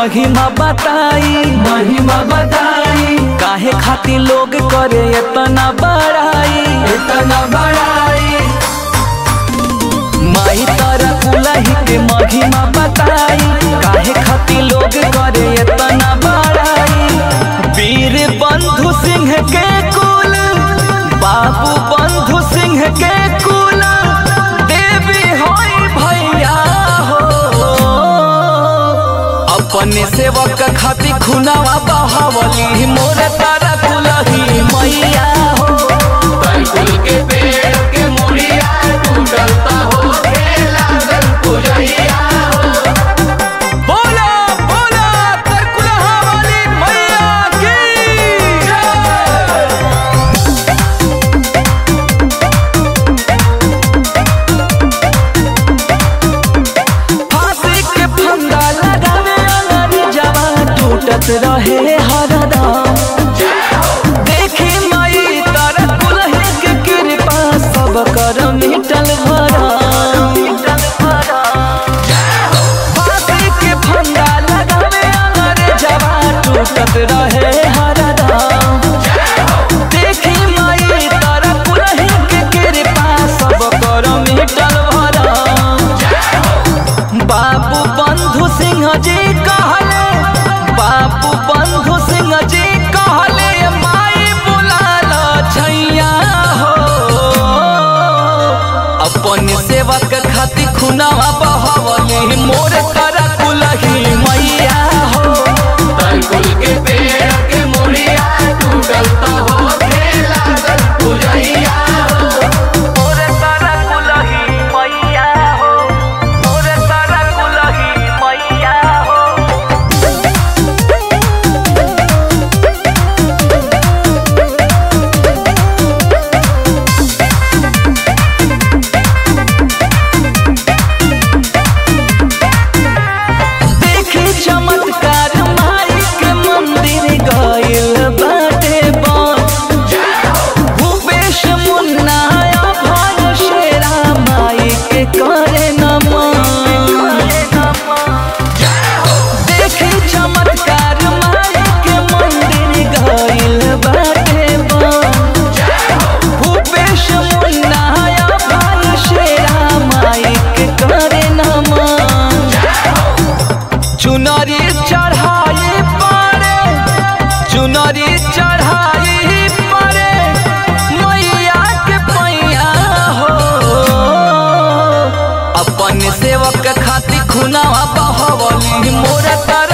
महिमा बताई महिमा बताई काहे खातिर लोग करे इतना बड़ाई इतना बड़ाई माई तारा कुलही के महिमा बताई काहे खातिर लोग करे इतना बड़ाई वीर बंधु सिंह के कुल बाबू बंधु सिंह के कुल देवी होई भैया हो अपने सेवक खातिर खुनावा बहावली मोर तारा कुलही मैया हो बैकुल के पेड़ के मुड़िया टूटलता हो लागल पुजैया बोला बोला तरकुलहा वाली मैया की फांसी के फंदा लगावे अनारी जवान टूटत रहे हरदम देखी माई तरकुलही के कृपा सब कर मिटल भरम फांसी के फंदा लगावे अनारी जवान टूटत रहे हरदम देखी माई तरकुलही के कृपा सब कर मिटल भरम बाबू बंधु सिंह जी कहले बाबू बंधु सिंह जी कहले माई बुलाल छैया हो अपन सेवक खातिर खुनावा बहवली मोर करा कुलही मैया हो बैकुल के पेड़ के मुड़िया टूटलता हो लागल पुजैया मोर करा कुलही मैया हो मोर करा कुलही मैया हो देखी चमत्कार माई के मंदिर गइल बाटे बन भूपेश मुन्ना भन शेरा माई के करे नमन देखी चमत्कार माई के मंदिर गइल बाटे बन भूपेश मुन्ना भन शेरा माई के करे नमन चुनरी चढ़ाई पड़े चुनरी चढ़ाई पड़े मैया के पैया हो अपन सेवक खातिर खुनावा बहवली मोर तर